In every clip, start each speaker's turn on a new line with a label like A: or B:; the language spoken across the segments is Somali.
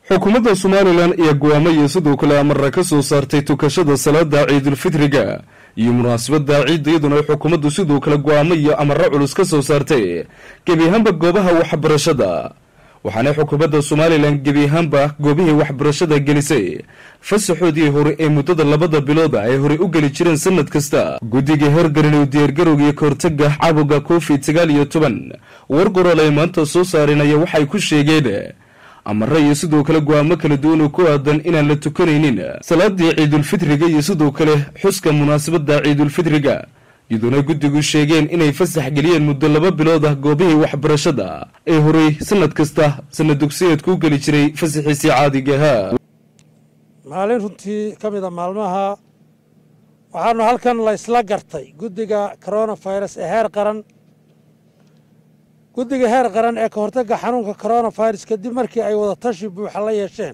A: xukuumadda somalilan ayaa go'aamo iyo sidoo kale amarra ka soo saartay tukashada salaada ciidulfitriga iyo munaasabadda ciidda iyaduna ay xukuumaddu sidoo kale go'aamo iyo amarro culus ka soo saartay gebi ahaanba goobaha waxbarashada waxaana xukuumadda somalilan gebi ahaanba goobihii waxbarashada gelisay fasaxoodii hore ee muddada labada bilooda ay horey u geli jireen sanad kasta guddiga heergarin u diyaargarowga iyo kahortaga caabuga covid sagaal iyo toban war gorool ay maanta soo saarinaya waxay ku sheegeen amare iyo sidoo kale go-aamo kala duwan oo ku aadan inaan la tukanaynin salaadii ciidulfitriga iyo sidoo kale xuska munaasabadda ciidulfitriga iyadoona guddigu sheegeen inay fasax geliyeen muddo laba bilood ah goobihii waxbarashada ee horey sanad kasta sanad dugsiyeedku u geli jiray fasaxiisii caadiga ahaa
B: maalin runtii ka mida maalmaha waxaanu halkan la ysla gartay guddiga coronafirus ee heer qaran guddiga heer qaran ee ka hortagga xanuunka coronafirus kadib markii ay wadatashi buuxa la yeesheen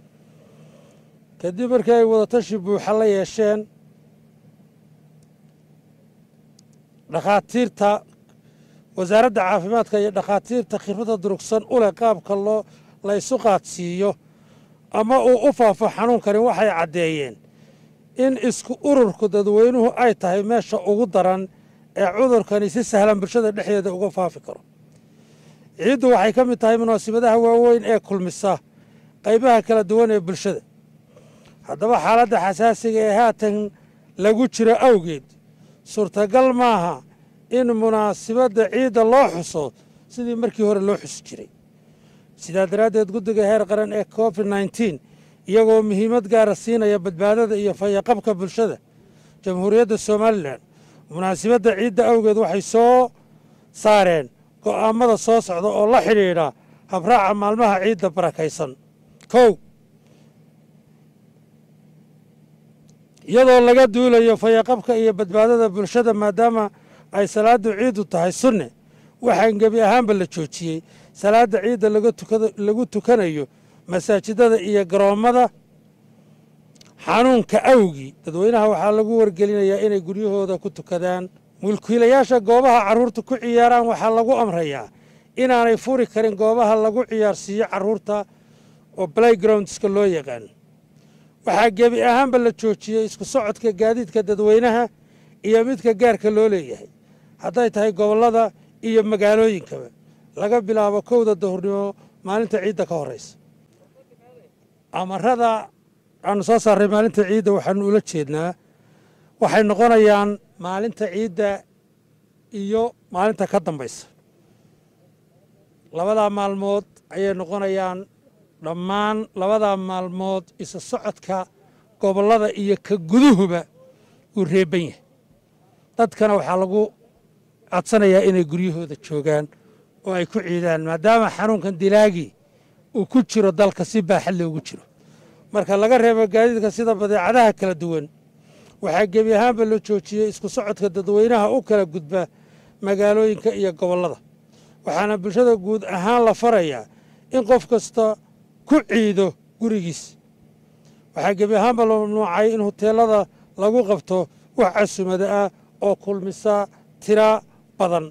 B: kadib markii ay wadatashi buuxa la yeesheen dhakhaatiirta wasaaradda caafimaadka iyo dhakhaatiirta khibradda durugsan u leh qaabka loo la ysu qaadsiiyo ama uu u faafo xanuunkani waxay caddeeyeen in isku ururku dadweynuhu ay tahay meesha ugu daran ee cudurkani si sahlan bulshada dhexdeeda uga faafi karo ciiddu waxay ka mid tahay munaasabadaha waaweyn ee kulmisa qaybaha kala duwan ee bulshada haddaba xaaladda xasaasiga ee haatan lagu jiro awgeed suurtagal maaha in munaasabadda ciidda loo xuso sidii markii hore loo xusi jiray sidaa daraaddeed guddiga heer qaran ee covid nneteen iyagoo muhiimad gaara siinaya badbaadada iyo fayaqabka bulshada jamhuuriyadda somalilan munaasabadda ciidda awgeed waxay soo saareen go'aamada soo socda oo la xidhiidha habraaca maalmaha ciidda barakaysan kow iyadoo laga duulayo fayaqabka iyo badbaadada bulshada maadaama ay salaaddu ciiddu tahay sunne waxaan gebi ahaanba la joojiyey salaadda ciidda lagu tukanayo masaajidada iyo garoommada xanuunka awgii dadweynaha waxaa lagu wargelinayaa inay guryahooda ku tukadaan mulkiilayaasha goobaha carruurta ku ciyaaraan waxaa lagu amrayaa inaanay furi karin goobaha lagu ciyaarsiiyo carruurta oo playgroundska loo yaqaan waxaa gebi ahaanba la joojiyey isku socodka gaadiidka dadweynaha iyo midka gaarka loo leeyahay hadday tahay gobollada iyo magaalooyinkaba laga bilaabo kowda dahurnimo maalinta ciidda ka horraysa amarada aanu soo saarray maalinta ciidda waxaanu ula jeednaa waxay noqonayaan maalinta ciidda iyo maalinta ka dambaysa labadaa maalmood ayay noqonayaan dhammaan labadaa maalmood isa socodka gobollada iyo ka guduhuba uu reeban yahay dadkana waxaa lagu codsanayaa inay guryahooda joogaan oo ay ku ciidaan maadaama xanuunkan dilaagii uu ku jiro dalka si baaxad loogu jiro marka laga reebo gaadiidka sida badeecadaha kala duwan waxaa gebi ahaanba la joojiyey isku socodka dadweynaha u kala gudba magaalooyinka iyo gobollada waxaana bulshada guud ahaan la farayaa in qof kasta ku ciido gurigiis waxaa gebi ahaanba la mamnuucay in huteelada lagu qabto wax casumada ah oo kulmisa tira badan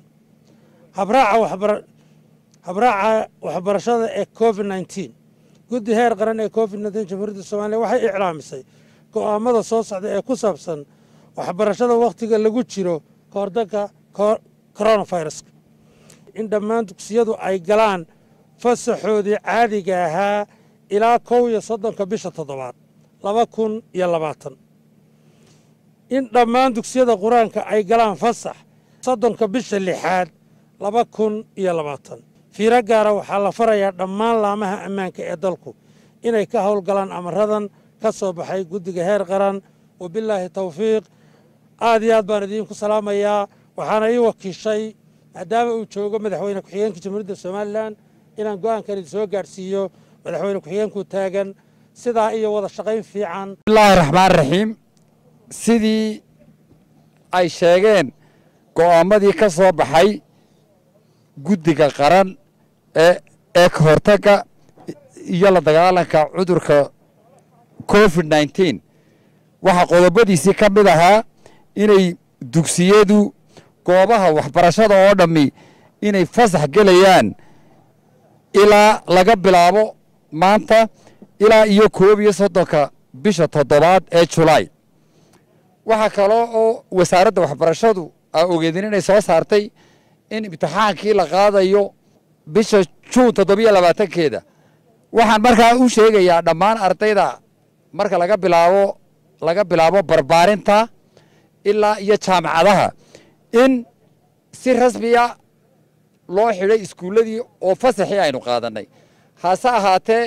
B: habraaca waxbarashada ee covid nneteen guddi heer qaran ee covid nneteen jamhuuriyadda soomaliya waxay iclaamisay go'aamada soo socda ee ku saabsan waxbarashada wakhtiga lagu jiro kahordagga coronaviruska in dhammaan dugsiyadu ay galaan fasaxoodii caadiga ahaa ilaa kow iyo soddonka bisha toddobaad laba kun iyo labaatan in dhammaan dugsiyada qur-aanka ay galaan fasax soddonka bisha lixaad laba kun iyo labaatan fiiro gaara waxaa la farayaa dhammaan laamaha ammaanka ee dalku inay ka howlgalaan amaradan ka soo baxay guddiga heer qaran wabilaahi tawfiiq aad iyo aad baan idiinku salaamayaa waxaana ii wakiishay maadaama uu joogo madaxweyne ku-xigeenka jamhuuriyadda somalilan inaan go'aankan idin soo gaadhsiiyo madaxweyne ku-xigeenku taagan sidaa iyo wada shaqayn fiican
C: bismillaahi raxmaan raxiim sidii ay sheegeen go'aamadii ka soo baxay guddiga qaran ee ee ka hortagga iyo la dagaalanka cudurka covid nneteen waxaa qodobadiisii ka mid ahaa inay dugsiyadu goobaha waxbarashada oo dhammi inay fasax gelayaan ilaa laga bilaabo maanta ilaa iyo koob iyo soddonka bisha toddobaad ee julaay waxaa kaloo oo wasaaradda waxbarashadu aa ogeedin inay soo saartay in imtixaankii la qaadayo bisha juun toddobiyo labaatankeeda waxaan markaa u sheegayaa dhammaan ardayda marka laga bilaabo laga bilaabo barbaarinta ilaa iyo jaamacadaha in si rasmiya loo xidhay iskuulladii oo fasaxii aynu qaadanay hase ahaatee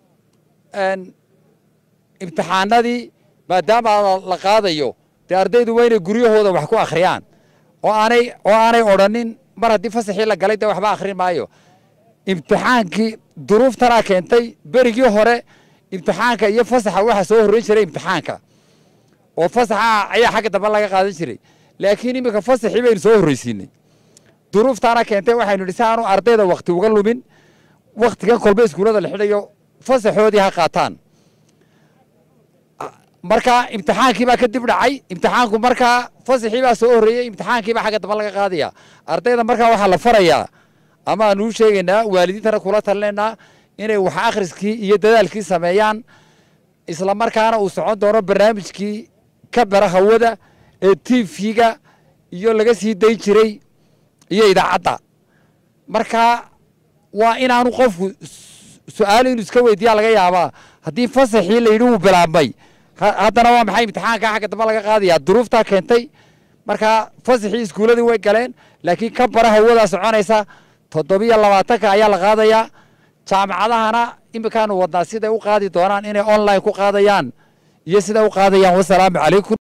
C: imtixaanadii maadaama la qaadayo dee ardaydu waa inay guryahooda wax ku akhriyaan oo aanay oo aanay odhanin mar haddii fasaxii la galay dee waxba akhrin maayo imtixaankii duruuftanaa keentay berigii hore imtixaanka iyo fasaxa waxaa soo horreyn jiray imtixaanka oo fasaxa ayaa xagga dambe laga qaadan jiray laakiin iminka fasaxii baynu soo horreysiinay duruuftaana keentay waxaynu idhi si aanu ardayda wakti uga lumin waktigan kolba iskuullada la xidhayo fasaxoodii ha qaataan markaa imtixaankii baa kadib dhacay imtixaanku markaa fasaxii baa soo horreeyey imtixaankii baa xagga dambe laga qaadaya ardayda markaa waxaa la farayaa ama aanu u sheegaynaa waalidiintana kula talinaynaa inay wax akhriskii iyo dadaalkii sameeyaan isla markaana uu socon doono barnaamijkii ka bara hawada ee tvga iyo laga sii dayn jiray iyo idaacadda markaa waa inaanu qofku su-aal inuu iska weydiiyaa laga yaabaa haddii fasaxii la yidhi wuu bilaabmay haddana waa maxay imtixaanka xagga dambe laga qaadayaa duruuftaa keentay markaa fasaxii iskuulladii way galeen laakiin ka bara hawadaa soconaysa toddobiyo labaatanka ayaa la qaadayaa jaamacadahana iminkaanu wadnaa siday u qaadi doonaan inay online ku qaadayaan iyo siday u qaadayaan wasalaamu calaykum